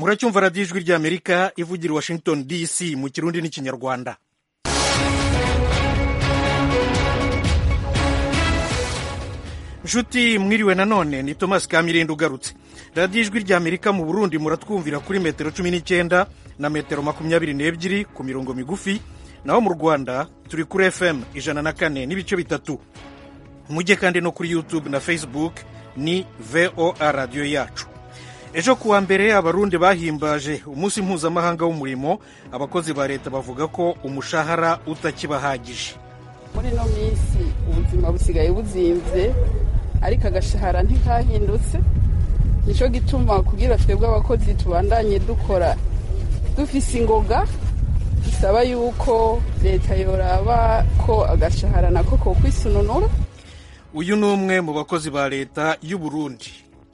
muracyumva radiyo ijwi ry'amerika ivugira i washington dc mu kirundi n'ikinyarwanda nshuti mwiriwe nanone ni thomas kamirindi ugarutse radiyo ijwi ry'amerika mu burundi muratwumvira kuri metero cumi n'icyenda na metero makumyabiri n'ebyiri ku mirongo migufi naho mu rwanda turi kuri fm ijana na kane n'ibice bitatu mujye kandi no kuri youtube na facebook ni voa radiyo yacu ejo kuwa mbere abarundi bahimbaje umunsi mpuzamahanga w'umurimo abakozi ba leta bavuga ko umushahara utakibahagije muri ino minsi ubuzima busigaye buzinze ariko agashahara ntikahindutse nicyo gituma kugira twebwe abakozi tubandanye dukora dufise ingoga bisaba yuko leta yoraba ko agashahara nako ko kwisununura uyu ni umwe mu bakozi ba leta y'u Burundi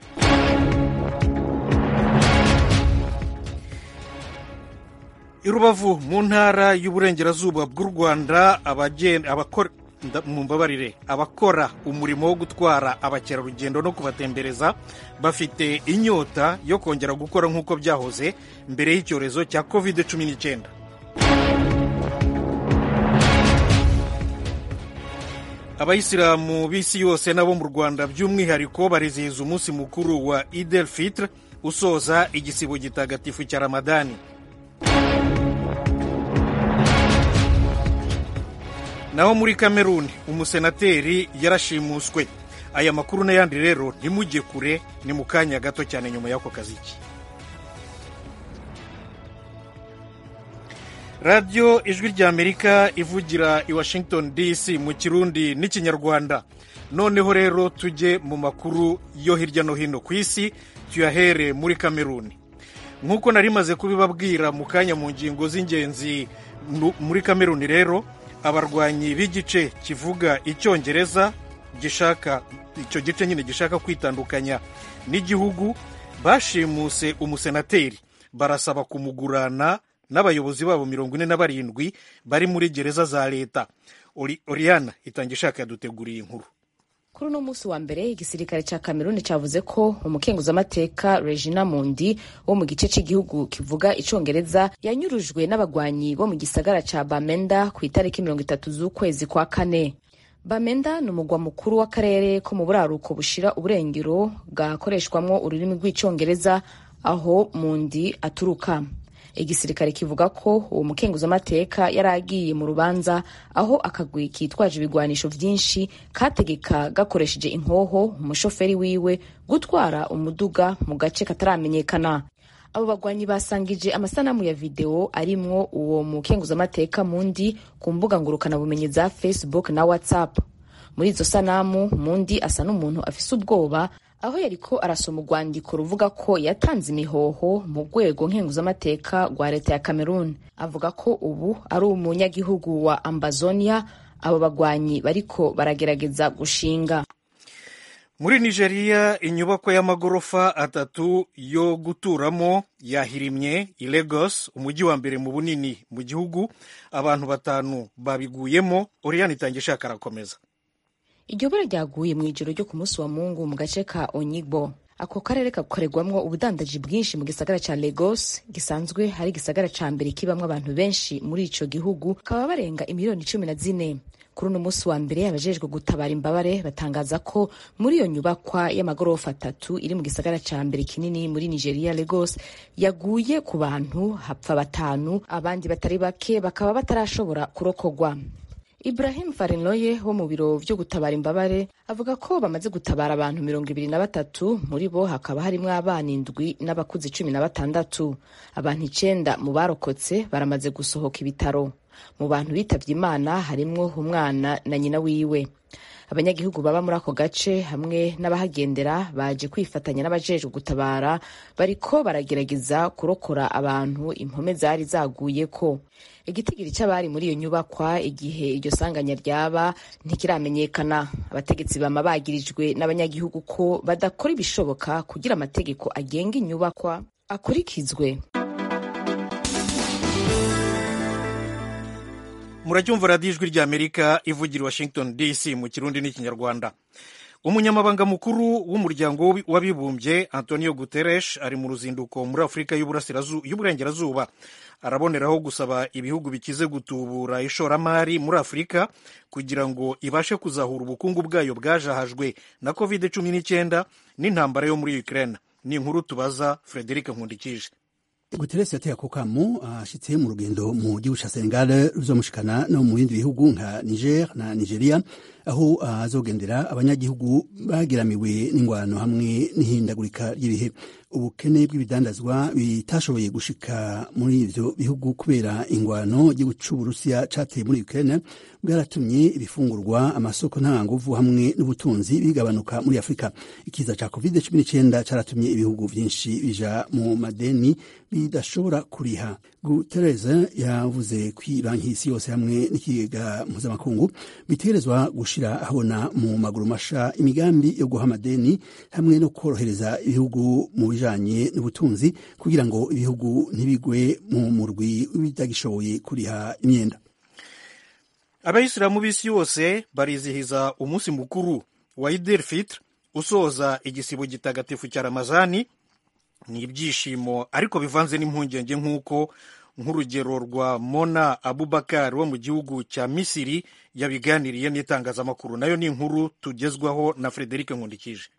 i rubavu mu ntara y'uburengerazuba bw'u rwanda mumbabarire abakora umurimo wo gutwara abakerarugendo no kubatembereza bafite inyota yo kongera gukora nk'uko byahoze mbere y'icyorezo cya covid cumi n'icyenda abayisilamu b'isi yose nabo mu rwanda by'umwihariko barizihiza umunsi mukuru wa idel fitre usoza igisibo gitagatifu cya ramadani naho muri kameruni umusenateri yarashimuswe aya makuru n'ayandi rero ntimujye kure ni mu kanya gato cyane nyuma y'ako kaziki radiyo ijwi ry'amerika ivugira i washington dc mu kirundi n'ikinyarwanda noneho rero tujye mu makuru yo hirya no hino ku isi tuyahere muri kameruni nk'uko nari maze kubibabwira mu kanya mu ngingo z'ingenzi muri kameruni rero abarwanyi b'igice kivuga icyongereza gishaka icyo gice nyine gishaka kwitandukanya n'igihugu bashimuse umusenateri barasaba kumugurana n'abayobozi babo mirongo ine na barindwi bari muri gereza za leta oriyana itanga ishaka yaduteguriye inkuru kuri uno munsi wa mbere igisirikare cya kameruni cyavuze ko umukenguzamateka regina mundi wo mu gice cy'igihugu kivuga icyongereza yanyurujwe n'abagwanyi bo mu gisagara cya bamenda ku itariki mirongo itatu z'ukwezi kwa kane bamenda ni umugwa mukuru w'akarere ko mu buraruko bushira uburengero bwakoreshwamwo ururimi rw'icyongereza aho mundi aturuka igisirikare kivuga ko uwo mukenguzamateka yari agiye mu rubanza aho akagwi kitwaje ibigwanisho vyinshi kategeka gakoresheje inkoho umushoferi wiwe gutwara umuduga mu gace kataramenyekana abo bagwanyi basangije amasanamu ya videwo arimwo uwo mukenguzamateka mundi ku mbuga ngurukanabumenyi za facebook na whatsapp muri izo sanamu mundi asa n'umuntu afise ubwoba aho yariko arasoma urwandiko ruvuga ko yatanze imihoho mu rwego nkenguzamateka rwa leta ya cameroon avuga ko ubu ari umunyagihugu wa ambazonia abo bagwanyi bariko baragerageza gushinga muri nigeria inyubako y'amagorofa atatu yo guturamo yahirimye i lagos umujyi wa mbere mu bunini mu gihugu abantu batanu babiguyemo oriyani itangira ishaka arakomeza iryo bara ryaguye mu ijoro ryo ku munsi wa mungu mu gace ka onyibo ako karere gakorerwamwo ubudandaji bwinshi mu gisagara ca lagos gisanzwe hari igisagara ca mbere kibamwo abantu benshi muri ico gihugu kaba barenga imiliyoni cumi na zine kuri uno munsi wa mbere abajejwe gutabara imbabare batangaza ko muri iyo nyubakwa y'amagorofa atatu iri mu gisagara ca mbere kinini muri nigeria lagos yaguye ku bantu hapfa batanu abandi batari bake bakaba batarashobora kurokogwa Ibrahim Farinloye wo mu biro vyo gutabara imbabare avuga ko bamaze gutabara abantu mirongo ibiri na batatu muri bo hakaba harimwo abana indwi n'abakuzi cumi na batandatu abantu icenda mu barokotse baramaze gusohoka ibitaro mu bantu bitavye imana harimwo umwana na nyina wiwe abanyagihugu baba muri ako gace hamwe n'abahagendera baje kwifatanya n'abajejwe gutabara bariko baragerageza kurokora abantu impome zari zaguyeko igitigiri cy'abari muri iyo nyubakwa igihe iryo sanganya ryaba ntikiramenyekana abategetsi bama bagirijwe n'abanyagihugu ko badakora ibishoboka kugira amategeko agenga inyubakwa akurikizwe muracyumva radiyo ijwi ry'amerika ivugira i washington dc mu kirundi n'ikinyarwanda umunyamabanga mukuru w'umuryango w'abibumbye antonio guterres ari mu ruzinduko muri afurika y'uburengerazuba araboneraho gusaba ibihugu bikize gutubura ishoramari muri afurika kugira ngo ibashe kuzahura ubukungu bwayo bwajahajwe na covid cumi n'icyenda n'intambara yo muri ukraine ni inkuru tubaza frederic nkundikije guteresi yateye ako kamo ashitse mu rugendo mu gihugu ca senegal ruzomushikana no mu bindi bihugu nka niger na nigeria aho azogendera abanyagihugu bageramiwe n'ingwano hamwe n'ihindagurika ry'ibihe ubukene bw'ibidandazwa bitashoboye gushika muri ivyo bihugu kubera ingwano igihugu c'uburusiya cateye muri ukraine bwaratumye ibifungurwa amasoko ntanganguvu hamwe n'ubutunzi bigabanuka muri afurika ikiza ca covid cumi n'icyenda caratumye ibihugu vyinshi bija mu madeni bidashobora kuriha gutereza yavuze ko banki y'isi yose hamwe n'ikigega mpuzamakungu bitegerezwa gushira ahabona mu maguru masha imigambi yo guha amadeni hamwe no korohereza ibihugu mu bijanye n'ubutunzi kugira ngo ibihugu ntibigwe mu murwi w'ibidagishoboye kuriha imyenda abayisilamu b'isi yose barizihiza umunsi mukuru wa idil fitr usoza igisibo gitagatifu cya ramazani ni ibyishimo ariko bivanze n'impungenge nk'uko nk'urugero rwa mona abubakar wo mu gihugu cya misiri yabiganiriye n'itangazamakuru nayo ni inkuru tugezwaho na frederic nkundikije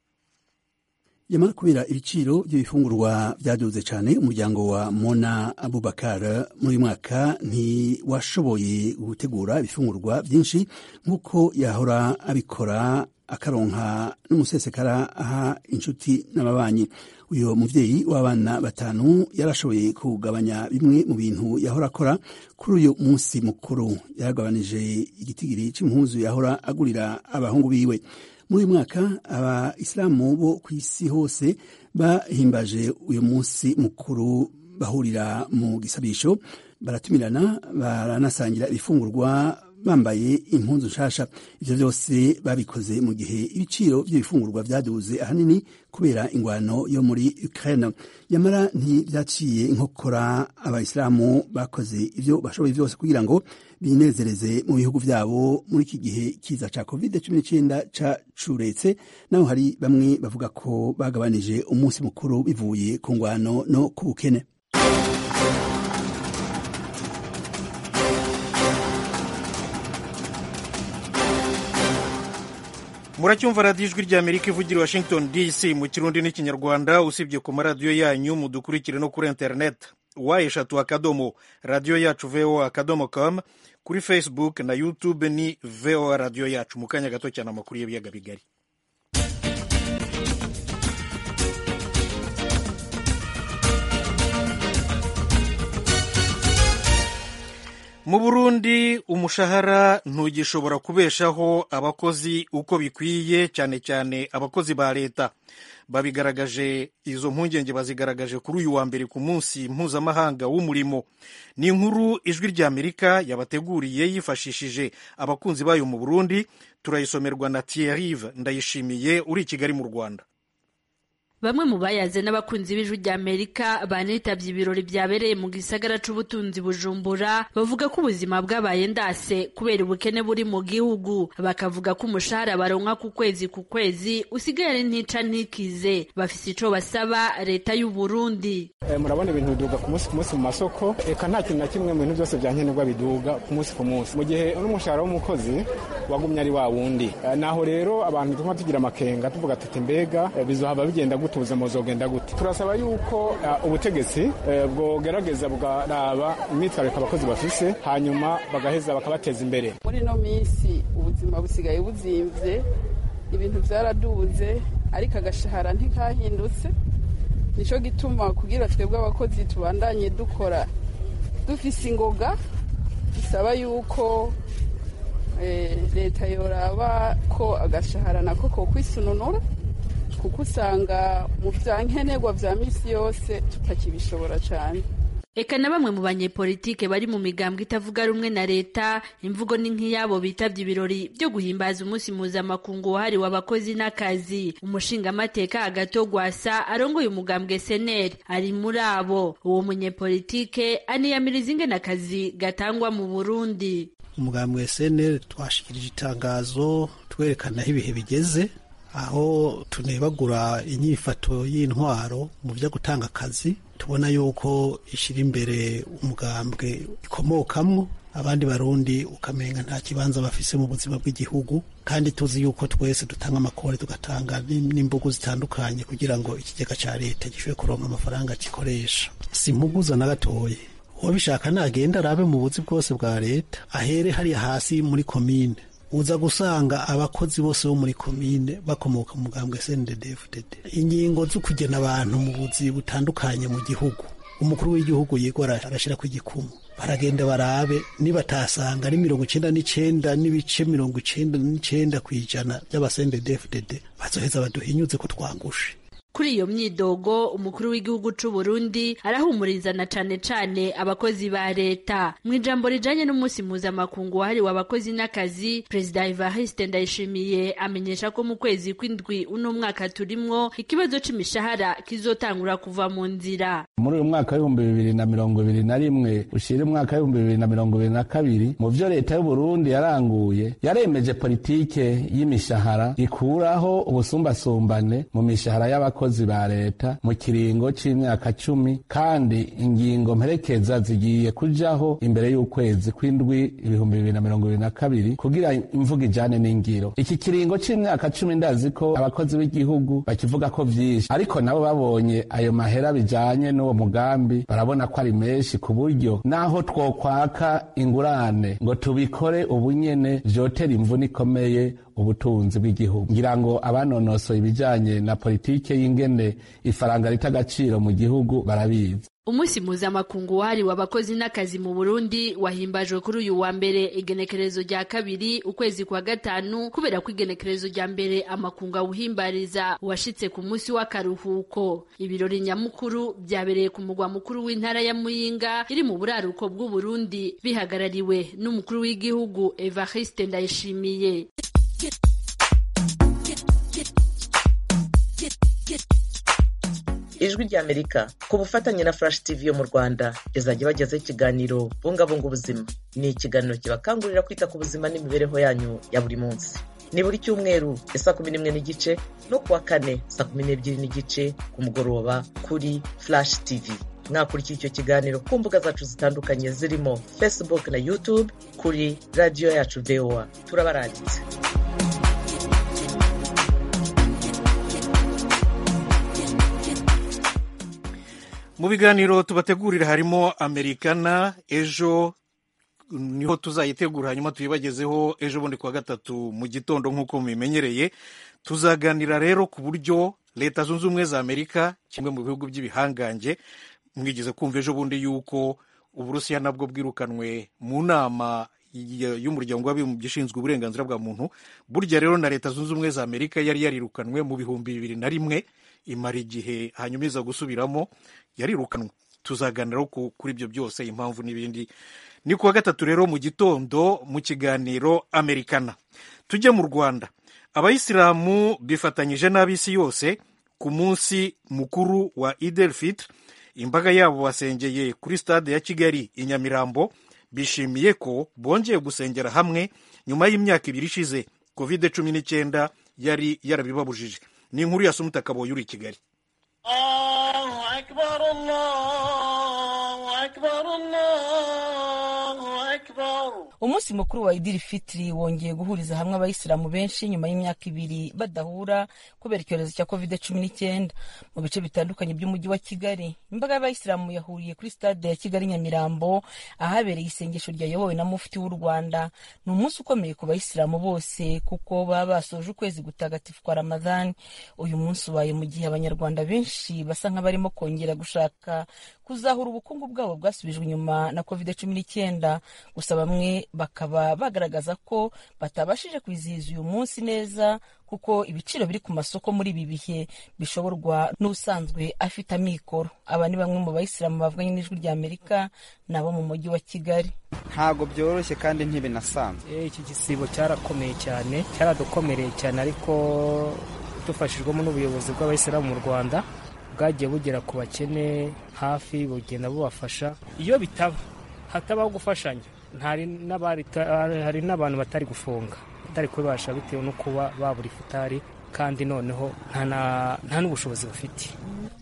yamara kubera ibiciro by'ibifungurwa byaduze cyane umuryango wa mona abubakar muri uyu mwaka ntiwashoboye gutegura ibifungurwa byinshi nk'uko yahora abikora akaronka n'umusesekara aha inshuti n'ababanyi uyu muvyeyi w'abana batanu yarashoboye kugabanya bimwe mu bintu yahora akora kuri uyu munsi mukuru yaragabanije igitigiri c'impuzu yahora agurira abahungu biwe muri uyu mwaka abayisilamu bo ku isi hose bahimbaje uyu munsi mukuru bahurira mu gisabisho baratumirana baranasangira ibifungurwa bambaye impunzu nshasha ivyo vyose babikoze mu gihe ibiciro vy'ibifungurwa vyaduze ahanini kubera ingwano yo muri Ukraine yamara ntivyaciye inkokora abayisilamu bakoze ivyo bashoboye vyose kugira ngo binezereze mu bihugu vyabo muri iki gihe kiza ca covid 19 cacuretse naho hari bamwe bavuga ko bagabanije umunsi mukuru bivuye ku ngwano no ku bukene muracyumva radiyo ijwi ry'amerika ivugira washington dc mu kirundi n'ikinyarwanda usibye ku maradiyo yanyu mudukurikire no kuri interineti wa eshatu akadomo radiyo yacu voa akadomo com kuri facebook na youtube ni voa radiyo yacu mu kanya gato cyane amakuru y'ibiyaga bigari mu burundi umushahara ntugishobora kubeshaho abakozi uko bikwiye cyane cyane abakozi ba leta babigaragaje izo mpungenge bazigaragaje kuri uyu wa mbere ku munsi mpuzamahanga w'umurimo ni inkuru ijwi ry'amerika yabateguriye yifashishije abakunzi bayo mu burundi turayisomerwa na Thierry ndayishimiye uri i kigali mu rwanda bamwe mu bayaze n'abakunzi b'ijwi rya amerika banitabye ibirori byabereye mu gisagara c'ubutunzi bujumbura bavuga ko ubuzima bwabaye ndase kubera ubukene buri mu gihugu bakavuga ko umushahara baronka ku kwezi ku kwezi usigaye ari ntica ntikize bafise ico basaba leta y'u Burundi e, murabona ibintu biduga ku munsi ku munsi mu masoko eka nta kintu na kimwe mu bintu byose bya nkenerwa biduga ku munsi ku munsi mu gihe n'umushahara w'umukozi wagumye ari wa wundi e, naho rero abantu tuma tugira amakenga tuvuga tuti mbega e, bizohava bigenda gute ubuzima buzogenda gute turasaba yuko uh, ubutegetsi uh, bwogerageza bugaraba imyitwariko abakozi bafise hanyuma bagaheza bakabateza imbere muri ino minsi ubuzima busigaye buzimvye ibintu vyaraduze ariko agashahara ntikahindutse nico gituma kugira twebwe abakozi tubandanye dukora dufise ingoga bisaba yuko leta yoraba ko agashahara nako kokwisununura kuko usanga mu bya nkenerwa bya misi yose tutakibishobora cyane eka na bamwe mu banyepolitike bari mu migambwe itavuga rumwe na leta imvugo ni nk'iyabo bitabye ibirori byo guhimbaza umunsi mpuzamakungu wahariwe abakozi n'akazi umushingamateka agato gwasa arongoye umugambwe seneri ari muri abo uwo munyepolitike aniyamiriza ingene akazi gatangwa mu burundi umugambwe seneri twashikirije itangazo twerekana aho ibihe bigeze aho tunebagura inyifato y'intwaro mu byo gutanga akazi tubona yuko ishyira imbere umugambwe ikomokamwo abandi barundi ukamenga nta kibanza bafise mu buzima bw'igihugu kandi tuzi yuko twese dutanga amakore tugatanga n'imbugu zitandukanye kugira ngo ikigega cya leta gishobore kuronka amafaranga gikoresha si impuguza na gatoya uwabishaka nagenda arabe mu buzi bwose bwa leta ahere hariya hasi muri komine uza gusanga abakozi bose bo muri komine bakomoka mu mugambwe SNDD-FDD ingingo zo kugena abantu mu buzi butandukanye mu gihugu umukuru w'igihugu yigora arashira ku igikumu baragenda barabe nibatasanga ari mirongo icenda n'icenda n'ibice mirongo icenda n'icenda kw'ijana by'abasendedefdd bazoheza baduhinyuze ko twangushe kuri iyo myidogo umukuru w'igihugu c'u Burundi arahumuriza na cane cane abakozi ba leta mu ijambo rijanye n'umunsi mpuzamakungu wahariwe abakozi n'akazi perezida Evariste Ndayishimiye amenyesha ko mu kwezi kw'indwi uno mwaka turimwo ikibazo c'imishahara kizotangura kuva mu nzira muri uyu mwaka w'ibihumbi bibiri na mirongo ibiri na rimwe ushira umwaka w'ibihumbi bibiri na mirongo ibiri na kabiri mu vyo leta y'u Burundi yaranguye yaremeje politike y'imishahara ikuraho ubusumbasumbane mu mishahara y'abakozi ba leta mu kiringo c'imyaka cumi kandi ingingo mperekeza zigiye kujaho imbere y'ukwezi kw'indwi ibihumbi bibiri na mirongo ibiri na kabiri kugira imvuga ijane n'ingiro iki kiringo c'imyaka cumi ndazi ko abakozi b'igihugu bakivuga ko vyinshi ariko nabo babonye ayo mahera bijanye n'uwo mugambi barabona ko ari menshi ku buryo naho twokwaka ingurane ngo tubikore ubunyene vyotera imvune ikomeye ubutunzi bw'igihugu ngira ngo abanonosoye ibijanye na politike y'ingene ifaranga rita agaciro mu gihugu barabizi umunsi mpuzamakungu wahariwe abakozi n'akazi mu burundi wahimbajwe kuri uyu wa mbere igenekerezo rya kabiri ukwezi kwa gatanu kubera ko igenekerezo rya mbere amakungu awuhimbariza washitse ku munsi w'akaruhuko ibirori nyamukuru byabereye ku mugwa mukuru w'intara ya muyinga iri mu buraruko bw'uburundi bihagarariwe n'umukuru w'igihugu evariste ndayishimiye ijwi ry'amerika ku bufatanye na flash tv yo mu rwanda izajya ibagezaho ikiganiro bungabunga ubuzima ni ikiganiro kibakangurira kwita ku buzima n'imibereho yanyu ya buri munsi ni buri cyumweru ya saa kumi n'imwe n'igice no kuwa kane saa kumi n'ebyiri n'igice ku mugoroba kuri flash tv mwakurikira icyo kiganiro ku mbuga zacu zitandukanye zirimo facebook na youtube kuri radiyo yacu voa turabarangitse mu biganiro tubategurira harimo amerikana ejo niho tuzayitegura hanyuma tuyibagezeho ejo bundi kuwa gatatu mu gitondo nk'uko mubimenyereye tuzaganira rero ku buryo leta zunze ubumwe za amerika kimwe mu bihugu by'ibihangange mwigeze kumva ejo bundi yuko uburusiya nabwo bwirukanwe mu nama y'umuryango w'abibumbye ishinzwe uburenganzira bwa muntu burya rero na leta zunze ubumwe za amerika yari yarirukanwe mu bihumbi bibiri na rimwe imara igihe hanyuma iza gusubiramo yarirukanwe tuzaganiraho kuri ibyo byose impamvu n'ibindi ni kuwa gatatu rero mu gitondo mu kiganiro amerikana tujye mu rwanda abayisilamu bifatanyije n'ab'isi yose ku munsi mukuru wa idel fitr imbaga yabo basengeye kuri stade ya kigali i nyamirambo bishimiye ko bongeye gusengera hamwe nyuma y'imyaka ibiri ishize covid cumi n'icyenda yari yarabibabujije ni inkuru ya sumuta kaboyi uri i kigali umunsi mukuru wa idiri fitiri wongeye guhuriza hamwe abayisilamu benshi nyuma y'imyaka ibiri badahura kubera icyorezo cya covid cumi n'icyenda mu bice bitandukanye by'umujyi wa kigali imbaga y'abayisilamu yahuriye kuri stade ya kigali nyamirambo ahabereye isengesho ryayobowe na mufti w'u rwanda ni umunsi ukomeye ku bayisilamu bose kuko baba basoje ukwezi gutagatifu kwa ramadhani uyu munsi ubaye mu gihe abanyarwanda benshi basa nk'abarimo kongera gushaka kuzahura ubukungu bwabo bwasubijwe inyuma na covid cumi n'icyenda gusa bamwe bakaba bagaragaza ko batabashije kwizihiza uyu munsi neza kuko ibiciro biri ku masoko muri ibi bihe bishoborwa n'usanzwe afite amikoro aba ni bamwe mu bayisilamu bavuganye n'ijwi rya amerika nabo mu mujyi wa kigali ntabwo byoroshye kandi ntibinasanzwe iki gisibo cyarakomeye cyane cyaradukomereye cyane ariko dufashijwemo n'ubuyobozi bw'abayisilamu mu rwanda bwagiye bugera ku bakene hafi bugenda bubafasha iyo bitaba hatabaho gufashanya hari n'abantu batari gufunga batari kubibasha bitewe no kuba babura ifutari kandi noneho nta n'ubushobozi bafite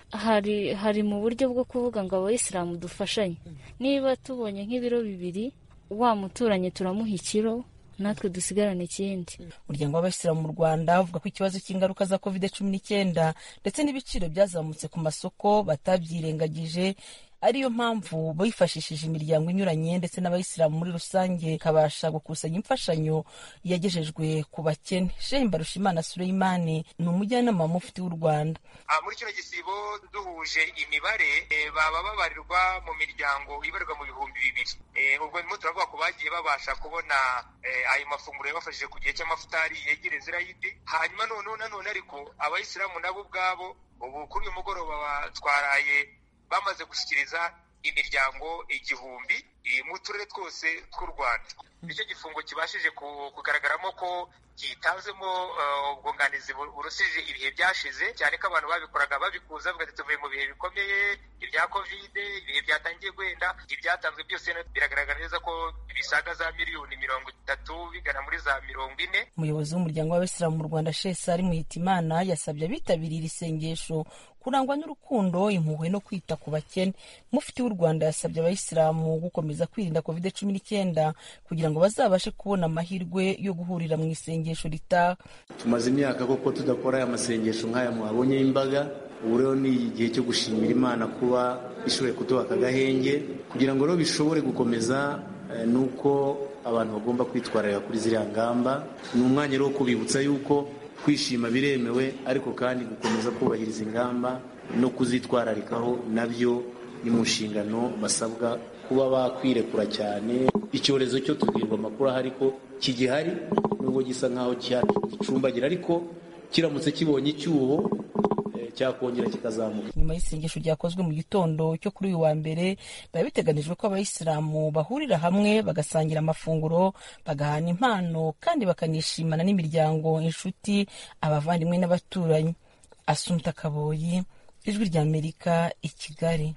hari hari mu buryo bwo kuvuga ngo abayisilamu dufashanye niba tubonye nk'ibiro bibiri wa muturanye turamuha ikiro natwe dusigarane ikindi umuryango w'abasilamu mu rwanda uvuga ko ikibazo cy'ingaruka za covid cumi n'icyenda ndetse n'ibiciro byazamutse ku masoko batabyirengagije ariyo mpamvu bifashishije imiryango inyuranye ndetse n'abayisilamu muri rusange ikabasha gukusanya imfashanyo yagejejwe ku bakene shehe mbarushimana sureyimani ni umujyanama mufti w'u rwanda muri kino gisibo duhuje imibare baba babarirwa mu miryango ibarirwa mu bihumbi bibiri ubwo ndimo turavuga ko bagiye babasha kubona ayo mafunguro yabafashije ku gihe cy'amafutari yegereye zirayidi hanyuma noneho nanone ariko abayisilamu nabo ubwabo ubu kuri uyu mugoroba twaraye bamaze gushyikiriza imiryango igihumbi mu turere twose tw'u rwanda nicyo gifungo kibashije kugaragaramo ko gitanzemo ubwunganizi burusije ibihe byashize cyane ko abantu babikoraga babikuza bavuga ati tuvuye mu bihe bikomeye ibya kovide ibihe byatangiye guhenda ibyatanzwe byose biragaragara neza ko bisaga za miliyoni mirongo itatu bigana muri za mirongo ine umuyobozi w'umuryango w'abasilamu mu rwanda shesari muhitimana yasabye abitabiriye iri sengesho kurangwa n'urukundo impuhwe no kwita ku bakene mufti w'u rwanda yasabye abayisilamu gukomeza kwirinda covid cumi n'icyenda kugira ngo bazabashe kubona amahirwe yo guhurira mu isengesho ritaha tumaze imyaka koko tudakora aya masengesho nk'aya mwabonye y'imbaga ubu rero ni igihe cyo gushimira imana kuba ishoboye kuduha aka gahenge kugira ngo rero bishobore gukomeza ni uko abantu bagomba kwitwararira kuri ziriya ngamba ni umwanya rero wo kubibutsa yuko kwishima biremewe ariko kandi gukomeza kubahiriza ingamba no kuzitwararikaho nabyo ni mu nshingano basabwa kuba bakwirekura cyane icyorezo cyo tubwirwa amakuru ahari ko kigihari nubwo gisa nk'aho gicumbagira ariko kiramutse kibonye icyuho cyakongera kikazamuka nyuma y'isengesho ryakozwe mu gitondo cyo kuri uyu wa mbere biba biteganijwe ko abayisilamu bahurira hamwe bagasangira amafunguro bagahana impano kandi bakanishimana n'imiryango inshuti abavandimwe n'abaturanyi asumta kaboyi ijwi ry'amerika i kigali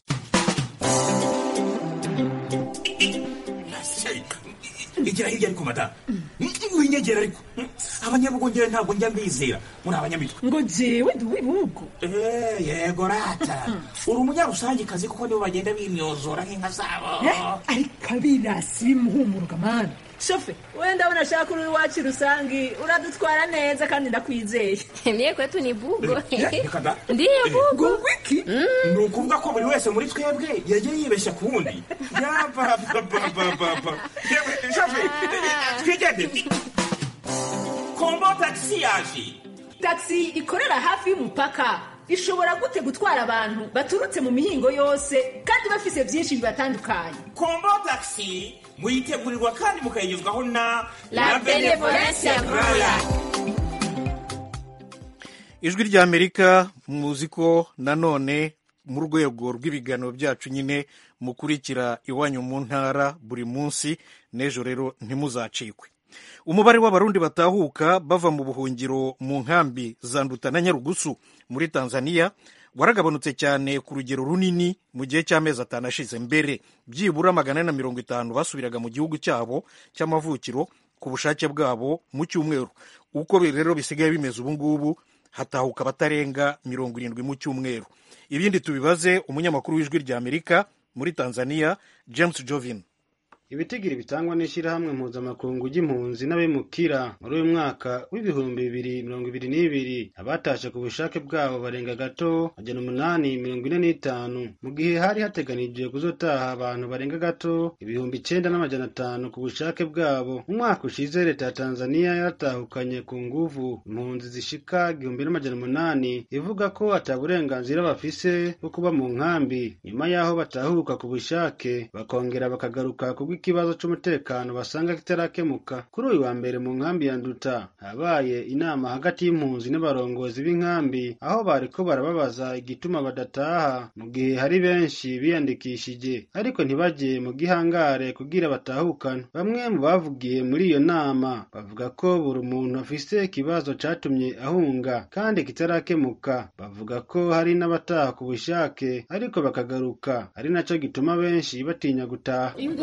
igira hirya ariko mata winyegera ariko abanyabugongera ntabwo njya mbizera muri abanyamitwe ngo jewe ndi uw'ibihugu yego rata uri umunyarusangikazi kuko nibo bagenda bimyozora nk'inka zabo ariko abirasi bimuhumuruka mani shofe wenda unashaka uri iwacu rusangi uradutwara neza kandi ndakwizeye mie kwetu ni bugo ndiyo bugo wiki ni ukuvuga ko buri wese muri twebwe yagiye yibeshya ku wundi yapapapapapa shofe twigende kombo tagisi yaje tagisi ikorera hafi y'umupaka ishobora gute gutwara abantu baturutse mu mihingo yose kandi bafise byinshi bibatandukanye kombo tagisi muyitegurirwa kandi mukayigezwaho na la benevolence roya ijwi ry'amerika muzi ko nanone mu rwego rw'ibiganiro byacu nyine mukurikira iwanyu mu ntara buri munsi n'ejo rero ntimuzacikwe umubare w'abarundi batahuka bava mu buhungiro mu nkambi za nduta na nyarugusu muri tanzania waragabanutse cyane ku rugero runini mu gihe cy'amezi atanu ashize mbere byibura magana ane na mirongo itanu basubiraga mu gihugu cyabo cy'amavukiro ku bushake bwabo mu cyumweru uko rero bisigaye bimeze ubu ngubu hatahuka abatarenga mirongo irindwi mu cyumweru ibindi tubibaze umunyamakuru w'ijwi rya amerika muri tanzania james jovin ibitigiri bitangwa n'ishyirahamwe mpuzamakungu ry'impunzi n'abimukira muri uyu mwaka w'ibihumbi bibiri mirongo ibiri n'ibiri abatashe ku bushake bwabo barenga gato majana umunani mirongo ine n'itanu mu gihe hari hateganijwe kuzotaha abantu barenga gato ibihumbi icenda n'amajana atanu ku bushake bwabo mu mwaka ushize leta ya tanzaniya yaratahukanye ku nguvu impunzi zishika igihumbi n'amajana umunani ivuga ko ata burenganzira bafise bwo kuba mu nkambi nyuma y'aho batahuka ku bushake bakongera bakagaruka kubw ikibazo c'umutekano basanga kitarakemuka kuri uyu wa mbere mu nkambi ya nduta habaye inama hagati y'impunzi n'abarongozi b'inkambi aho bariko barababaza igituma badataha mu gihe hari benshi biyandikishije ariko ntibajye mu gihangare kugira batahukane bamwe mu bavugiye muri iyo nama bavuga ko buri muntu afise ikibazo catumye ahunga kandi kitarakemuka bavuga ko hari n'abataha ku bushake ariko bakagaruka ari naco gituma benshi batinya gutaha ingorane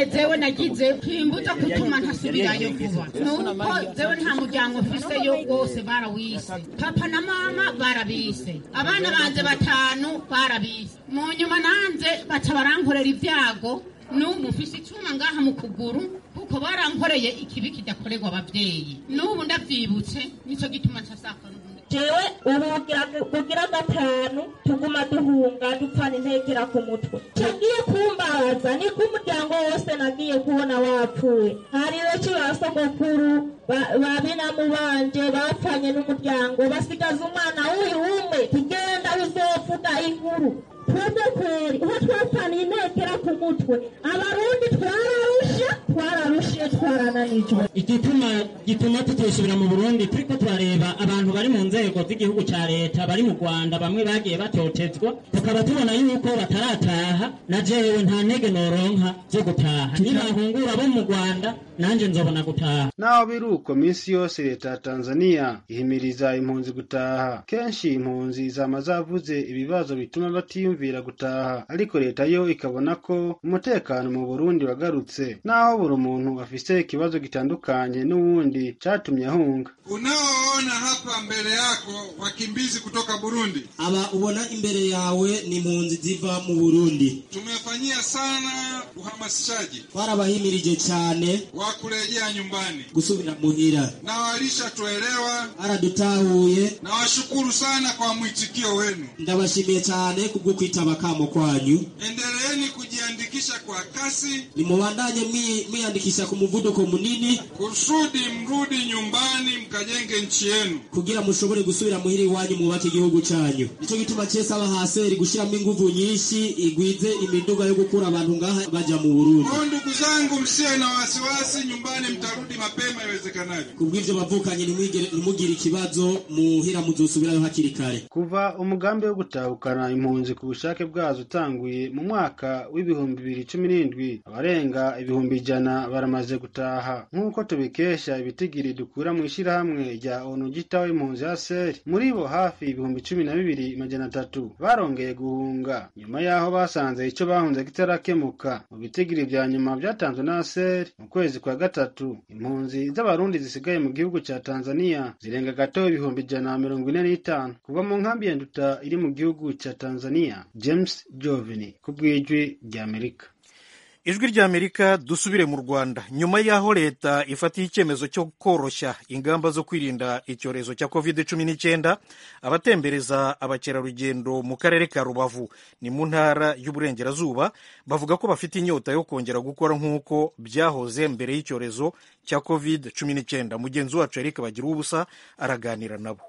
zewe nagize kwimbuza kutuma ntasubirayo vuba nuko zewe nta muryango mfiseyo wose barawise papa na mama barabise abana banje batanu barabise mu nyuma nanze baca barankorera ibyago n'ubu mfise icyuma ngaha mu kuguru kuko barankoreye ikibi kidakorerwa ababyeyi n'ubu ndabyibutse nicyo gituma nsasaka jewe ubu bugira gatanu tuguma duhunga dupfana intekera ku mutwe cagiye kumbaza niko umuryango wose nagiye kubona wapfuye hariyo ki ba sogokuru ba binamu banje bapfanye n'umuryango basigaza umwana w'uyu umwe tugenda uzovuga inkuru twebwe kweri uho twapfaniye intekera ku mutwe abarundi twararushe twararushe twarananijwe igituma gituma tutosubira mu burundi turiko turareba abantu bari mu nzego z'igihugu ca leta bari mu rwanda bamwe bagiye batotezwa tukaba tubona yuko batarataha na jewe nta ntege noronka zo gutaha nibahungura bo mu rwanda nanje nzobona gutaha naho biri uko minsi yose leta ya tanzania ihimiriza impunzi gutaha kenshi impunzi zama zavuze ibibazo bituma batiyumvira gutaha ariko leta yo ikabona ko umutekano mu burundi wagarutse naho buri muntu afise ikibazo gitandukanye n'uwundi catumye ahunga unaoona hapa mbele yako wakimbizi kutoka burundi aba ubona imbere yawe ni impunzi ziva mu burundi tumefanyia sana uhamasishaji twarabahimirije cyane wa kurejea nyumbani gusubira muhira na walishatuelewa baradutahuye nawashukuru sana kwa mwitikio wenu ndabashimiye cyane kubwo kwitaba kamo kwanyu endeleeni kujiandikisha kwa kasi nimubandanye mwiyandikisha ku muvuduko munini kusudi mrudi nyumbani mkajenge nchi yenu kugira mushobore gusubira muhira iwanyu mwubake igihugu cyanyu nicyo gituma cese aba haseri gushyiramo inguvu nyinshi igwize imiduga yo gukura abantu ngaha baja mu burundi kwa ndugu zangu msiwe na wasiwasi nyumbani mtarudi mapema iwezekanavyo kubw'ivyo bavukanye ntimugire ikibazo muhira muzosubirayo hakiri kare kuva umugambi wo gutahukana impunzi ku bushake bwazo utanguye mu mwaka w'ibihumbi bibiri cumi n'indwi abarenga ibihumbi ijana baramaze gutaha nk'uko tubikesha ibitigiri dukura mu ishyirahamwe rya onu gitaho impunzi ya seri muri bo hafi ibihumbi cumi na bibiri majana atatu barongeye guhunga nyuma y'aho basanze icyo bahunze kitarakemuka mu bitigiri vya nyuma vyatanzwe na seri mu kwezi kwa gatatu impunzi z'abarundi zisigaye mu gihugu ca tanzania zirenga gato ibihumbi ijana na mirongo ine n'itanu kuva mu nkambi ya nduta iri mu gihugu ca tanzania james jovini ku bw'ijwi ry'amerika ijwi ry'amerika dusubire mu rwanda nyuma y'aho leta ifatiye icyemezo cyo koroshya ingamba zo kwirinda icyorezo cya covid cumi n'icyenda abatembereza abakerarugendo mu karere ka rubavu ni mu ntara y'uburengerazuba bavuga ko bafite inyota yo kongera gukora nk'uko byahoze mbere y'icyorezo cya covid cumi n'icyenda mugenzi wacu eric bagira ubusa araganira nabo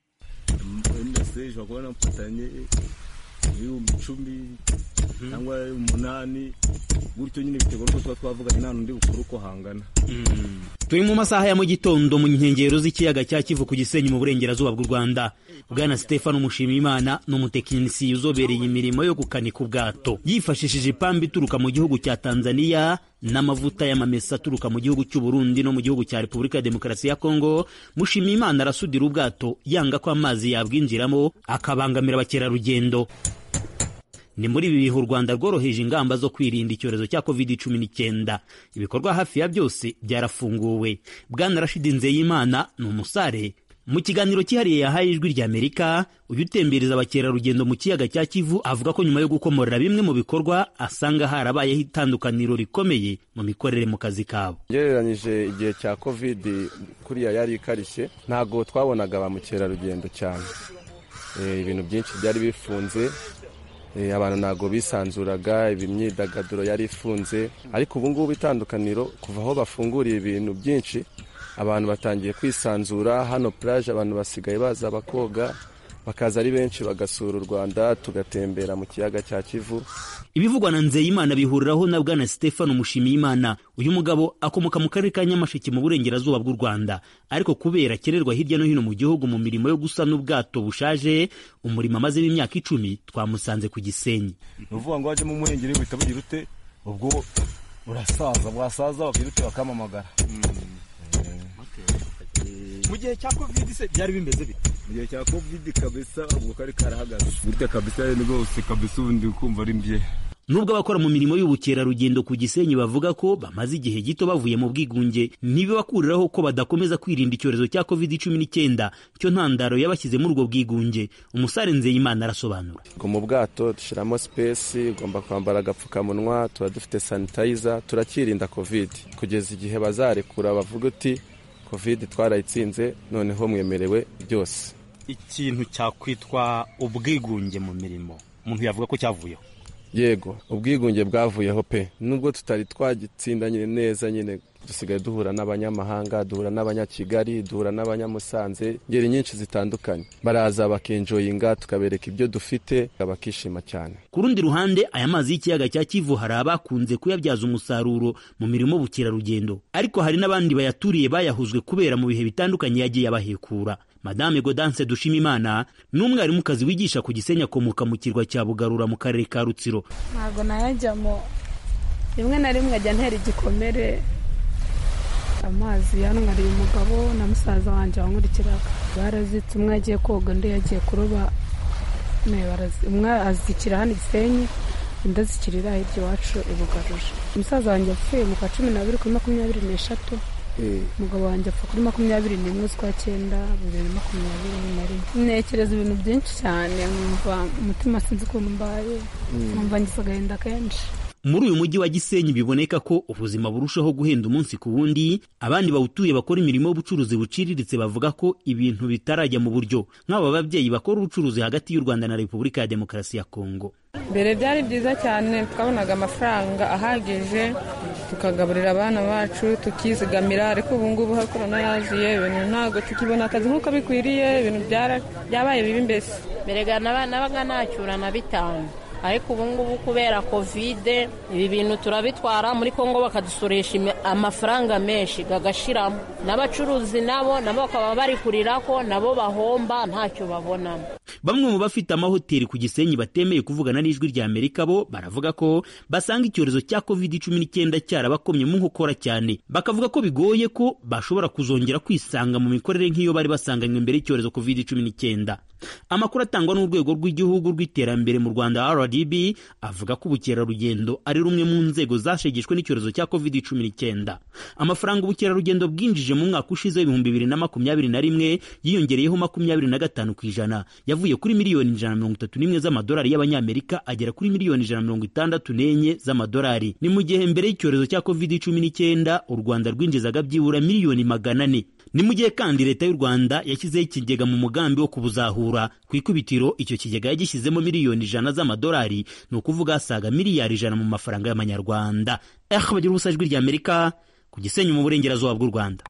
ibihumbi icumi cyangwa umunani gutyo nyine biterwa n'uko tuba twavuganye nta n'undi bukuru uko hangana turi mu masaha ya mu gitondo mu nkengero z'ikiyaga cya kivu ku gisenyi mu burengerazuba bw'u rwanda bwana stefano mushimiyimana ni umutekinisiye uzobereye imirimo yo gukanika ubwato yifashishije ipamba ituruka mu gihugu cya tanzania n'amavuta y'amamesa aturuka mu gihugu cy'u Burundi no mu gihugu cya repubulika ya demokarasi ya kongo mushimiyimana arasudira ubwato yanga ko amazi yabwinjiramo akabangamira abakerarugendo ni muri ibi bihe u rwanda rworoheje ingamba zo kwirinda icyorezo cya covid cumi n'icyenda ibikorwa hafi ya byose byarafunguwe bwana rashidi nzeyimana ni umusare mu kiganiro cyihariye yahaye ijwi ry'amerika uyu utembereza abakerarugendo mu kiyaga cya kivu avuga ko nyuma yo gukomorera bimwe mu bikorwa asanga harabayeho itandukaniro rikomeye mu mikorere mu kazi kabo ugereranyije igihe cya covid kuriya yari ikarishye ntabwo twabonaga ba mukerarugendo cyane ibintu byinshi byari bifunze abantu ntabwo bisanzuraga imyidagaduro yari ifunze ariko ubu ngubu itandukaniro kuva aho bafunguriye ibintu byinshi abantu batangiye kwisanzura hano puraje abantu basigaye baza bakoga bakaza ari benshi bagasura u rwanda tugatembera mu kiyaga cya kivu ibivugwa na nzeyimana bihuriraho na bwana stefano mushimiyimana uyu mugabo akomoka mu karere ka nyamasheke mu burengerazuba bw'u rwanda ariko kubera akererwa hirya no hino mu gihugu mu mirimo yo gusana ubwato bushaje umurimo amazemo imyaka icumi twamusanze ku gisenyi ni ukuvuga ngo wajemo umuhengeri buhita bugira ute ubwo burasaza bwasaza bagira ute bakamamagara mu gihe cya covid se byari bimeze bite mu gihe cya covid kabisa ubwo kari karahagaze gutya kabisa rwose kabisa ubundi kumva ari mbye nubwo abakora mu mirimo y'ubukerarugendo ku gisenyi bavuga ko bamaze igihe gito bavuye mu bwigunge ntibibakuriraho ko badakomeza kwirinda icyorezo cya covid cumi n'icyenda cyo ntandaro yabashyize muri ubwo bwigunge umusare nzeyimana arasobanura ngo mu bwato dushyiramo sipesi ugomba kwambara agapfukamunwa tuba dufite sanitayiza turakirinda covid kugeza igihe bazarekura bavuga uti covid twarayitsinze noneho mwemerewe byose ikintu cyakwitwa ubwigunge mu mirimo umuntu yavuga ko cyavuyeho yego ubwigunge bwavuyeho pe nubwo tutari twagitsindanye neza nyine dusigaye duhura n'abanyamahanga duhura n'abanyakigali duhura n'abanyamusanze ngeri nyinshi zitandukanye baraza bakenjoyinga tukabereka ibyo dufite bakishima cyane ku rundi ruhande aya mazi y'ikiyaga cya kivu hari abakunze kuyabyaza umusaruro mu mirimo y'ubukerarugendo ariko hari n'abandi bayaturiye bayahuzwe kubera mu bihe bitandukanye yagiye abahekura madame godanse dushimimana ni umwarimukazi wigisha ku gisenyi akomoka mu kirwa cya bugarura mu karere ka rutsiro ntabwo nayajyamo rimwe na rimwe ajya ntera igikomere amazi yanwariye umugabo na musaza wanjye wankurikiraga barazitse umwe yagiye koga undi yagiye kuroba umwe azikira hano igisenyi undi azikirira hirya iwacu ibugaruje umusaza wanjye apfuye mu kwa cumi n'abiri kuri makumyabiri n'eshatu umugabo wanjye apfa kuri makumyabiri n'imwe z'ukwa cyenda bibiri na makumyabiri na rimwe ntekereza ibintu byinshi cyane nkumva umutima sinzi ukuntu mbaye nkumva ngize agahinda kenshi muri uyu mujyi wa gisenyi biboneka ko ubuzima burushaho guhenda umunsi ku wundi abandi bawutuye bakora imirimo y'ubucuruzi buciriritse bavuga ko ibintu bitarajya mu buryo nk'aba babyeyi bakora ubucuruzi hagati y'u rwanda na repubulika ya demokarasi ya kongo mbere byari byiza cyane twabonaga amafaranga ahagije tukagaburira abana bacu tukizigamira ariko ubu ngubu aho korona yaziye ibintu ntabwo tukibona akazi nk'uko bikwiriye ibintu byabaye bibi mbese mbere nabaga nacyura na bitanu ariko ubu ngubu kubera kovide ibi bintu turabitwara muri kongo bakadusoresha amafaranga menshi gagashiramo n'abacuruzi nabo nabo bakaba bari kurira ko nabo bahomba ntacyo babonamo bamwe mu bafite amahoteli ku gisenyi batemeye kuvugana n'ijwi rya amerika bo baravuga ko basanga icyorezo cya covid cumi n'icyenda cyarabakomye mu nkokora cyane bakavuga ko bigoye ko bashobora kuzongera kwisanga mu mikorere nk'iyo bari basanganywe mbere y'icyorezo covid cumi n'icyenda amakuru atangwa n'urwego rw'igihugu rw'iterambere mu rwanda rdb avuga ko ubukerarugendo ari rumwe mu nzego zashegeshwe n'icyorezo cya covid cumi n'icyenda amafaranga ubukerarugendo bwinjije mu mwaka ushize w'ibihumbi bibiri na makumyabiri na rimwe yiyongereyeho makumyabiri na gatanu ku ijana yavuye kuri miliyoni ijana na mirongo itatu n'imwe z'amadolari y'abanyamerika agera kuri miliyoni ijana na mirongo itandatu n'enye z'amadolari ni mu gihe mbere y'icyorezo cya covid cumi n'icyenda u rwanda rwinjizaga byibura miliyoni magana ane ni mu gihe kandi leta y'u rwanda yashyizeho ikigega mu mugambi wo kubuzahura ku ikubitiro icyo kigega yagishyizemo miliyoni ijana z'amadolari ni ukuvuga asaga miliyari ijana mu mafaranga y'amanyarwanda eh bagira ubusa ijwi ry'amerika ku gisenyi mu burengerazuba bw'u rwanda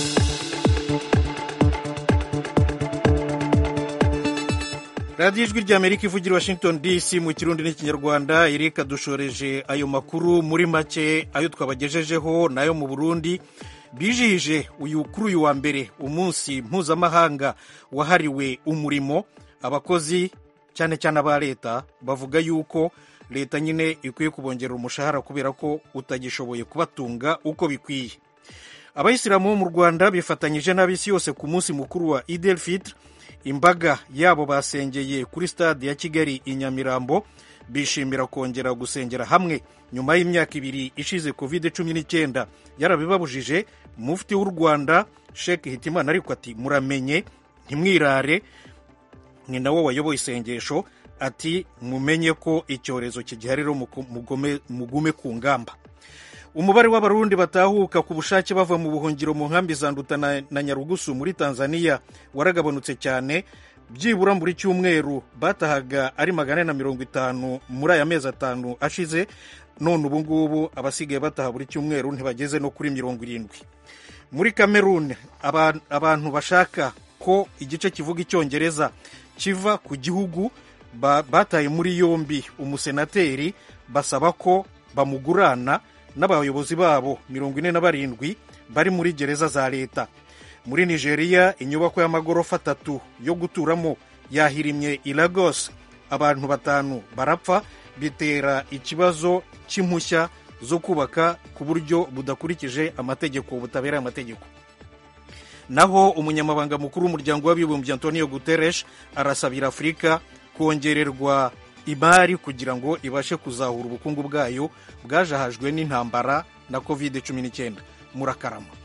radiyo ijwi ry'amerika ivugira washington dc mu kirundi n'ikinyarwanda irika dushoreje ayo makuru muri make ayo twabagejejeho n'ayo mu burundi bijihije uyu kuri uyu wa mbere umunsi mpuzamahanga wahariwe umurimo abakozi cyane cyane aba leta bavuga yuko leta nyine ikwiye kubongerera umushahara kubera ko utagishoboye kubatunga uko bikwiye abayisilamu bo mu rwanda bifatanyije n'ab'isi yose ku munsi mukuru wa idel fitr imbaga yabo basengeye kuri stade ya kigali i nyamirambo bishimira kongera gusengera hamwe nyuma y'imyaka ibiri ishize covid cumi n'icyenda yarabibabujije mufti w'u rwanda sheke hitimana ariko ati muramenye ntimwirare ni nawe wayoboye isengesho ati mumenye ko icyorezo kigihari rero mugume ku ngamba umubare w'abarundi batahuka ku bushake bava mu buhungiro mu nkambi za nduta na nyarugusu muri tanzania waragabanutse cyane byibura buri cyumweru batahaga ari magana ane na mirongo itanu muri aya mezi atanu ashize none ubu ngubu abasigaye bataha buri cyumweru ntibageze no kuri mirongo irindwi muri kameruni abantu bashaka ko igice kivuga icyongereza kiva ku gihugu bataye muri yombi umusenateri basaba ko bamugurana n'abayobozi babo mirongo ine na barindwi bari muri gereza za leta muri nigeria inyubako y'amagorofa atatu yo guturamo yahirimye i lagos abantu batanu barapfa bitera ikibazo cy'impushya zo kubaka ku buryo budakurikije amategeko butabereye amategeko naho umunyamabanga mukuru w'umuryango w'abibumbye antonio guterres arasabira afurika kongererwa imari kugira ngo ibashe kuzahura ubukungu bwayo bwajahajwe n'intambara na covid cumi n'icyenda murakarama